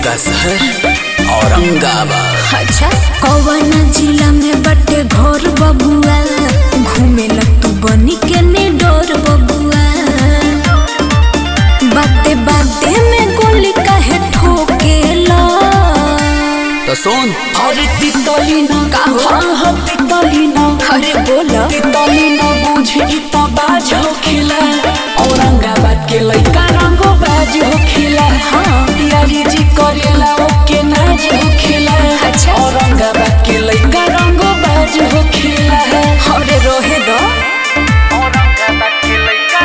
का शहर औरंगाबाद अच्छा कौन जिला में बटे घर बबुआ घूमे ल तू बनी के ने डोर बबुआ बाते बाते में गोली काहे ठोकेला तो सुन अरे तितली न का हो? हाँ हाँ तितली न अरे बोला तितली न बुझी त बाज हो खिला औरंगाबाद के लइका रंगो बाज हो खिला हाँ। तियारी जी करेला ओके नाज हो खिला अच्छा। औरंगाबाद के लइका रंगो बाज हो खिला अरे रोहे दो औरंगाबाद के लइका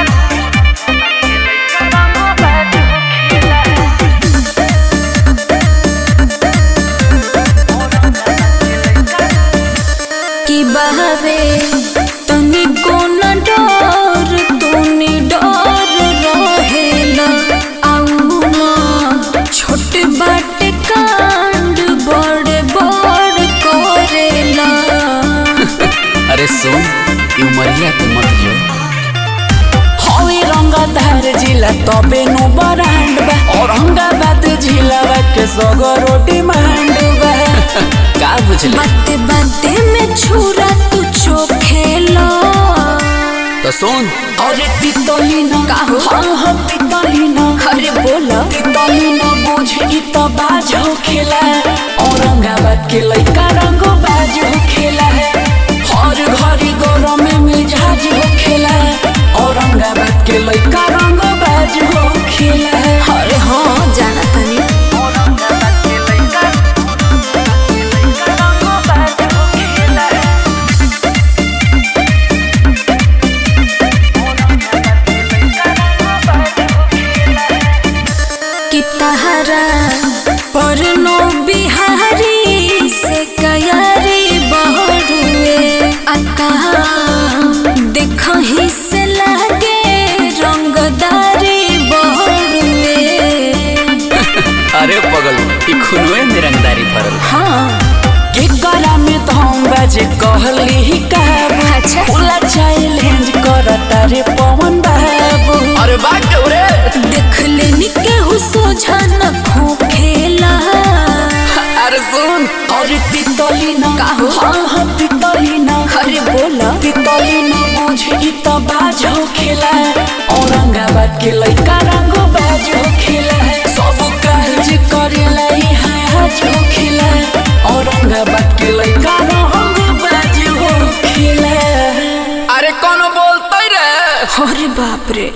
रंगो बाज हो खिला की बहवे तनी को न डर तूने डर रहेला आऊ माँ छोट बाटे कांड बड़े बड़ करेला अरे सुन ई उमरिया के मत जो हवे रंगधार जिला तबे नु बरांड बा औरंगाबाद जिला के सगरो डिमांड बा का बुझले बाते बाते में छुरा तू चोखेला तो सुन अरे तितली न का हो? हाँ हाँ तितली न अरे बोला तितली न बुझी त बाज हो खेला औरंगाबाद के लइका रंगो बाज हो खेला हर घड़ी गरम में मिजाज हो खेला औरंगाबाद के लइका रंगो बाज हो खेला अरे हाँ जाना तनी औरंगाबाद के लइका लइका रंगो बाज हो खेला औरंगाबाद के लइका रंगो बाज हो खेला कि तहरा पर नो बिहारी से कयारी बहुरुए अता देखही से लागे रंगदारी बहुरुए अरे पगल ई खुनवे में रंगदारी भरल हाँ के गला में धम बाजे कहली ही काबू अच्छा। खुला चैलेंज करता रे पवन बाबू अरे बात रे देख लेनी केहू सोझा न खोखेला अरे सुन और तितली न का हो? हाँ हाँ तितली न अरे बोला तितली न बुझी त बाज हो खेला औरंगाबाद के लइका रंगो बाज हो खेला सब काज करेला ही हाज हो खेला औरंगाबाद के लइका रंगो बाज हो खेला अरे कौन बोलते रे अरे बाप रे